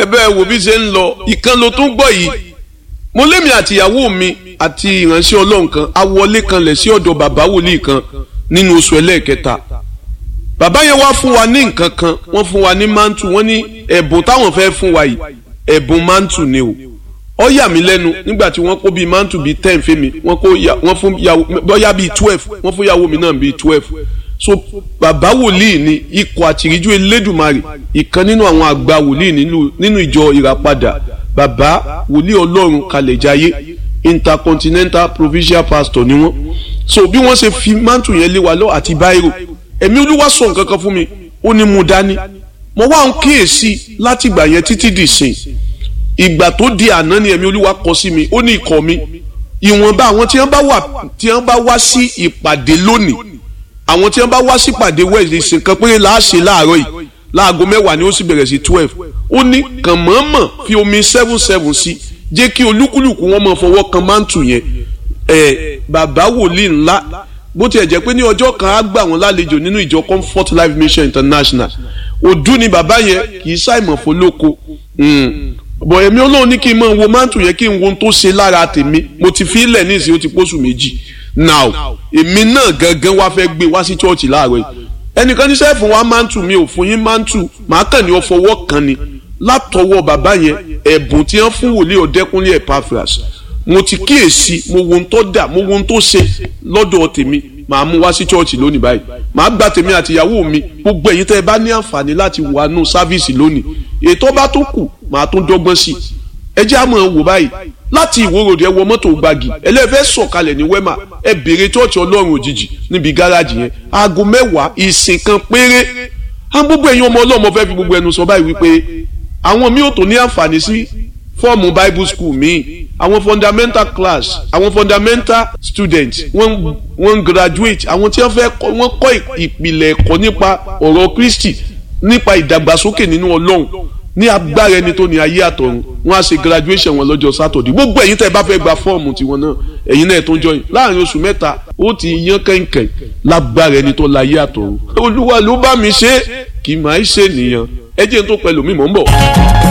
bẹ́ẹ̀ wo bí ṣe ń lọ ìkan ló tún gbọ́ yìí mo lémi àtìyàwó mi àti ìránṣẹ́ ọlọ́run kan a wọlé kanlẹ̀ sí ọ̀dọ̀ bàbá wòlíì kan nínú oṣù ẹlẹ́ẹ̀kẹta bàbá yẹn wá fún wa ní nǹkan kan wọ́n fún wa ní mantu wọ́n ní ẹ̀bùn táwọn fẹ́ fún wa yìí ẹ̀bùn mantu ni o ó yà mí lẹ́nu nígbà tí wọ́n kó bíi mantu bíi ten fèmí wọ́n kó wọ́n fún yàwó bóyá bíi twelve wọ́n fún yàwó mi náà bíi twelve so bàbá wòlíì ni ikọ̀ àtìríjú elédùmarè ìkan nínú àwọn àgbà wòlíì nínú ìjọ ìràpadà bàbá wòlíì ọlọ́run kalẹ̀jáyé intercontinental provincial pastor ni wọ́n so bí wọ́n ṣe fi mantu yẹn lé wa lọ àti báírò ẹ̀mí olúwa sọ nǹkan kan fún mi ó ní mo dání mo wá ń kíyèsí láti ìgbà yẹn títí di sìn ìgbà tó di àná ni ẹ̀mí olúwa kọ sí mi ó ní ikọ̀ mi ìwọ̀nba àwọn tí wọ́n bá wà tí wọ́n bá wá sí ìpàdé lónìí àwọn tí wọ́n bá wá sí ìpàdé wẹ̀ẹ́dì ìsìnkan péré là á ṣe láàárọ̀ yìí láago mẹ́wàá ni ó sì bẹ̀rẹ̀ sí twelve ó ní kàn mọ̀ọ́mọ̀ fi omi seven seven sí jẹ́ kí olúkúlùkù wọn máa fọwọ́ kan mántù yẹn ẹ̀ bàbá wòlíì ńlá bó tiẹ̀ jẹ́ pé ní ọjọ́ kan á gbà wọ́n lálejò nínú ìjọ comfort life mission international òdú ni bàbá yẹn kì í ṣàìmọ̀ fọlọ́kọ bọ̀ ẹ̀mí ọlọ́run ní kí n máa wo mántù yẹn kí n wo ohun tó ṣe lára tèmi mo ti fi ilẹ̀ nísìnyí ó ti pósù méjì now èmi náà gangan wá fẹ́ gbé wá sí chọ́ọ̀chì láàárọ̀ yìí ẹnìkan ní sẹ́ẹ̀fù wa mántù mi ò fún yín mántù màá kàn ní ọfọwọ́ kan ni látọwọ́ bàbá yẹn ẹ̀bùn tí wọ́n fún wòlíì ọ̀dẹ́kúnlé Epaphras mo ti kíyèsí mo wo ohun tó dà mo wo ohun tó ṣe lọ́dọ̀ tèmi màá mú wá sí chọ́ọ̀chì lónìí báyìí màá gba tèmi àti ìyàwó mi gbogbo ẹ̀yin tẹ́ ẹ bá ní àǹfààní láti wà nù sáfíìsì lónìí ètò bá tó kù màá tún dọ́gbọ́n sí i ẹ jẹ́ àmọ́ wò báyìí láti ìwòròdì ẹ wọ mọ́tò gbági ẹlẹ́fẹ́ sọ̀kalẹ̀ ní wẹ́mà ẹ béèrè chọ́ọ̀chì ọlọ́run òjijì níbi gáràjì yẹn aago mẹ́wàá ìsìn kan péré á gbogbo ẹ̀yin ọmọ ọlọ́mọ fẹ́ fi gbogbo ẹnu sọ báyìí wípé àwọn mi ò tó ní àǹfààní sí fọ́ọ̀mù bible school míì àwọn fundamental class àwọn fundamental students wọ́n wọ́n graduate àwọn tí wọ́n fẹ́ wọ́n kọ́ ìpìlẹ̀ ẹ̀kọ́ nípa ọ̀rọ̀ Kristi nípa ìdàgbàsókè nínú ọlọ́run ní agbára ẹni tó ní ayé àtọ̀run wọ́n á ṣe graduation wọn lọ́jọ́ sátọ̀dẹ̀ gbogbo ẹ̀yin tẹ́ ẹ bá fẹ́ gba fọ́ọ̀mù tiwọn náà ẹ̀yin náà tó ń jọyìn láàrin oṣù mẹ́ta ó ti yan kẹ̀kẹ́ lágbára ẹni tó láyé àtọ̀run olúwa ló bá mi ṣe kì í máa ṣe nìyẹn ẹ jẹ́ n tó pẹ̀lú mi mò ń bọ̀.